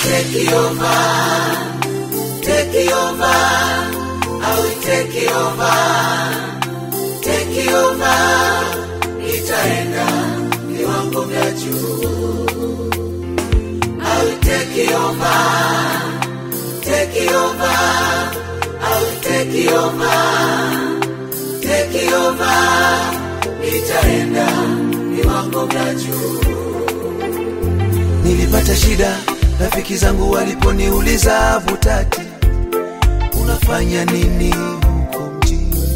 take over, take over, I will take over, take over, itaenda viwango vya juu. I will take over, take over, I will take over, take over, itaenda viwango vya juu. Nilipata shida, rafiki zangu waliponiuliza Butati, unafanya nini huko mjini?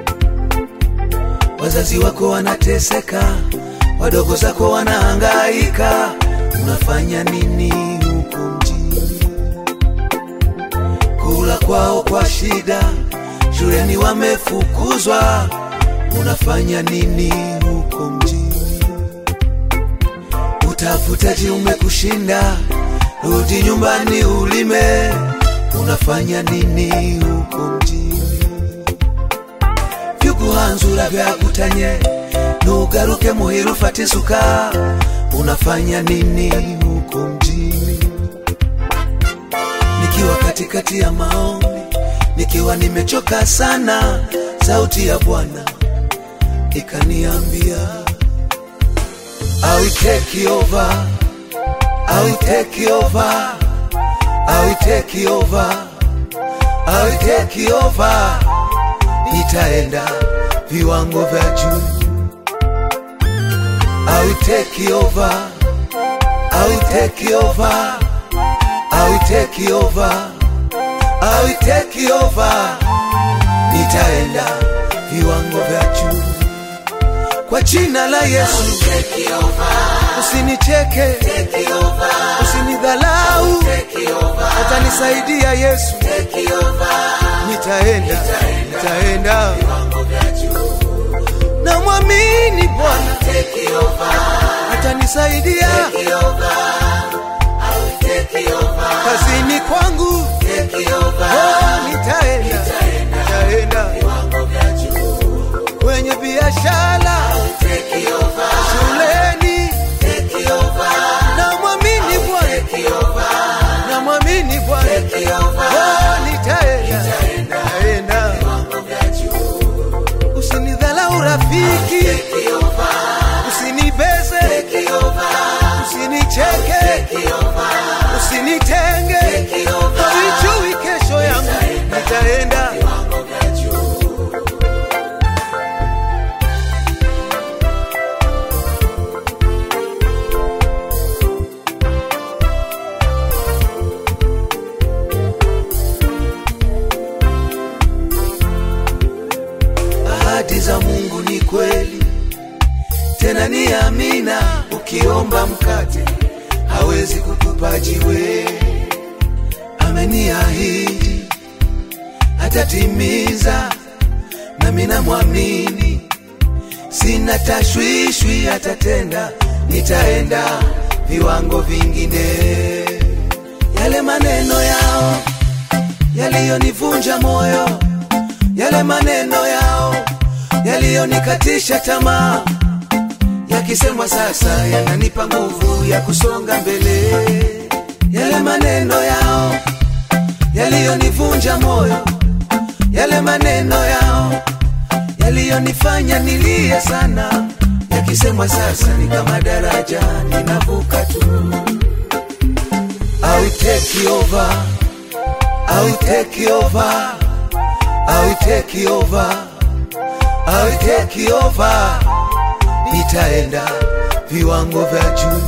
Wazazi wako wanateseka, wadogo zako wanahangaika, unafanya nini huko mjini? Kula kwao kwa shida, shuleni wamefukuzwa, unafanya nini huko mjini? Utafutaji umekushinda, rudi nyumbani ulime. Unafanya nini huko mjini? vyuguhanzura vyakutanye nugaruke muhiru fata isuka. Unafanya nini huko mjini? Nikiwa katikati ya maombi, nikiwa nimechoka sana, sauti ya Bwana ikaniambia I will take over. I will take over. I will take over. I will take over. Nitaenda viwango vya juu. I will take over. I will take over. I will take over. I will take over. Nitaenda viwango vya juu kwa jina la Yesu. Usinicheke, usinidhalau, atanisaidia Yesu. Nitaenda, nitaenda, namwamini Bwana atanisaidia kazini kwangu. Oh, nitaenda, nitaenda kwenye biashara, shuleni, namwamini Bwana, namwamini Bwana. Oh, nitaenda, nitaenda, usinidhalau rafiki, usinibeze, usinicheke, usinitenge, haijui kesho yangu, nitaenda ahadi za Mungu ni kweli, tena ni amina. Ukiomba mkate hawezi kukupa jiwe. Ameniahidi atatimiza, nami namwamini, sina tashwishwi, atatenda. Nitaenda viwango vingine. Yale maneno yao yaliyonivunja moyo yale maneno yao yaliyonikatisha tamaa, yakisemwa sasa yananipa nguvu ya kusonga mbele. Yale maneno yao yaliyonivunja moyo, yale maneno yao yaliyonifanya nilie sana, yakisemwa sasa ni kama daraja ninavuka tu. I will take over, I will take over. I will take over. I will take over. Nitaenda viwango vya juu.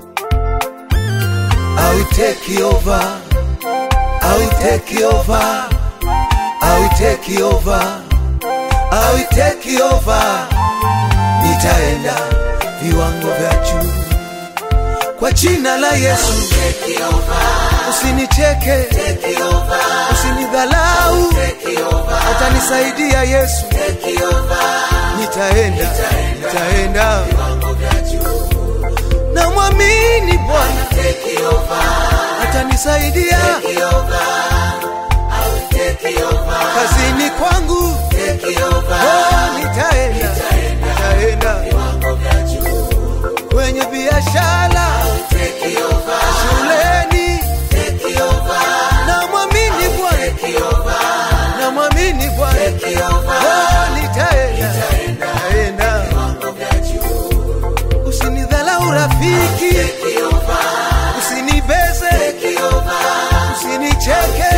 I will take over. I will take over. I will take over. I will take over. Nitaenda viwango vya juu kwa jina la Yesu. Usinicheke, usinidhalau, atanisaidia Yesu. Nitaenda, nitaenda, namwamini Bwana atanisaidia kazini kwangu. Oh, nitaenda, nitaenda kwenye biashara, shuleni, nicheke